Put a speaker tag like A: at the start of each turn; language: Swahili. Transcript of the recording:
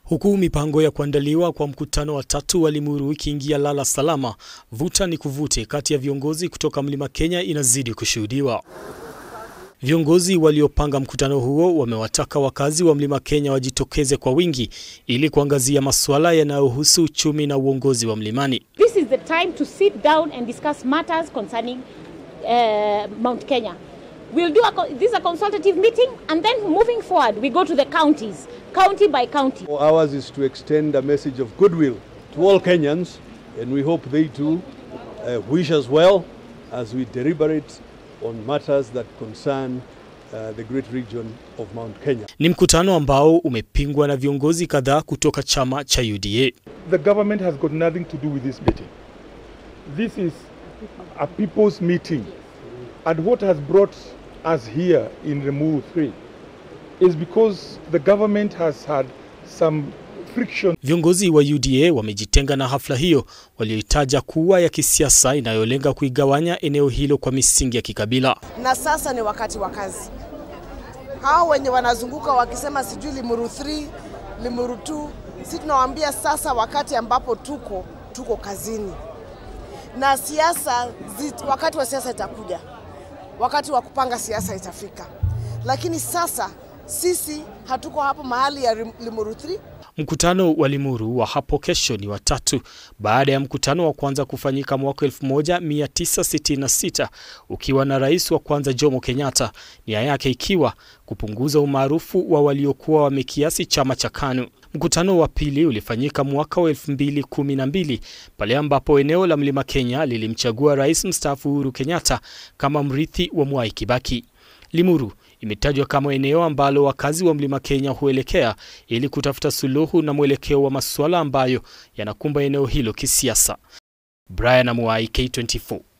A: Huku mipango ya kuandaliwa kwa mkutano wa tatu wa Limuru ikiingia lala salama, vuta ni kuvute kati ya viongozi kutoka Mlima Kenya inazidi kushuhudiwa. Viongozi waliopanga mkutano huo wamewataka wakazi wa Mlima Kenya wajitokeze kwa wingi ili kuangazia masuala yanayohusu uchumi na uongozi wa mlimani.
B: This is the time to sit down and discuss matters concerning uh, Mount Kenya. We'll do a, this is a consultative meeting and then moving forward we go to the counties, county by county.
C: Ours is to extend a message of goodwill to all Kenyans and we hope they too uh, wish us well as we deliberate on matters that concern uh, the great region of Mount Kenya.
A: Ni mkutano ambao umepingwa na viongozi kadhaa kutoka chama cha UDA.
D: The government has got nothing to do with this meeting. This is a people's meeting. And what has brought us here in Remuru 3 is because the government has had some friction.
A: Viongozi wa UDA wamejitenga na hafla hiyo walioitaja kuwa ya kisiasa inayolenga kuigawanya eneo hilo kwa misingi ya kikabila.
E: Na sasa ni wakati wa kazi. Hao wenye wanazunguka wakisema sijui Limuru 3, Limuru 2, si tunawaambia sasa wakati ambapo tuko tuko kazini. Na siasa wakati wa siasa itakuja. Wakati wa kupanga siasa itafika. Lakini sasa sisi hatuko hapo mahali ya Limuru 3
A: Mkutano wa Limuru wa hapo kesho ni watatu baada ya mkutano wa kwanza kufanyika mwaka 1966 ukiwa na rais wa kwanza Jomo Kenyatta, nia yake ikiwa kupunguza umaarufu wa waliokuwa wamekiasi chama cha KANU. Mkutano wa pili ulifanyika mwaka wa 2012 pale ambapo eneo la Mlima Kenya lilimchagua rais mstaafu Uhuru Kenyatta kama mrithi wa Mwai Kibaki. Limuru imetajwa kama eneo ambalo wakazi wa Mlima Kenya huelekea ili kutafuta suluhu na mwelekeo wa masuala ambayo yanakumba eneo hilo kisiasa. Brian Amuai, K24.